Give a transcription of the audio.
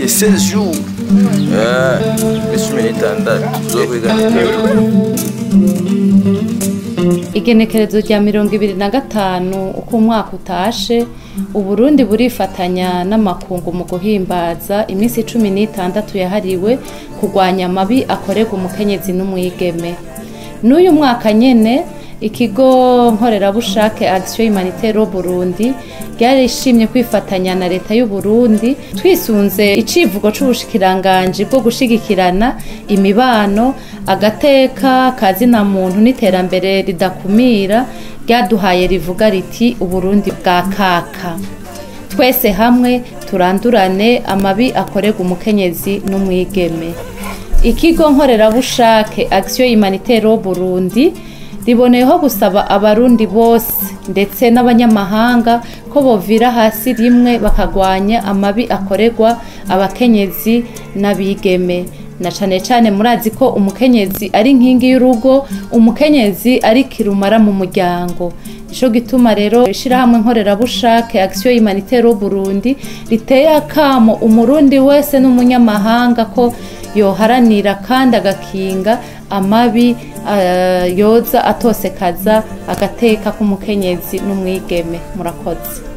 16 jours Eh, iminsi cumi n'itandatu tuzokwiganira igenekerezo rya mirongo ibiri na gatanu uko umwaka utashe uburundi burifatanya n'amakungu mu guhimbaza iminsi cumi n'itandatu yahariwe kurwanya amabi akorerwa umukenyezi n'umwigeme n'uyu mwaka nyene ikigo nkorerabushake action humanitaire burundi ryarishimye kwifatanya na leta y'u Burundi twisunze icivugo c'ubushikiranganji bwo gushigikirana imibano agateka kazina muntu n'iterambere ridakumira ryaduhaye rivuga riti uburundi bwa kaka twese hamwe turandurane amabi akorerwa umukenyezi n'umwigeme ikigo nkorerabushake action humanitaire Burundi riboneyeho gusaba abarundi bose ndetse n'abanyamahanga ko bovira hasi rimwe bakagwanya amabi akorerwa abakenyezi n'abigeme na cane cane murazi ko umukenyezi ari nkingi y'urugo umukenyezi ari kirumara mu muryango nico gituma rero ishirahamwe nkorerabushake action humanitaire Burundi riteye akamo umurundi wese n'umunyamahanga ko yoharanira kandi agakinga amabi uh, yoza atosekaza agateka k'umukenyezi n'umwigeme murakoze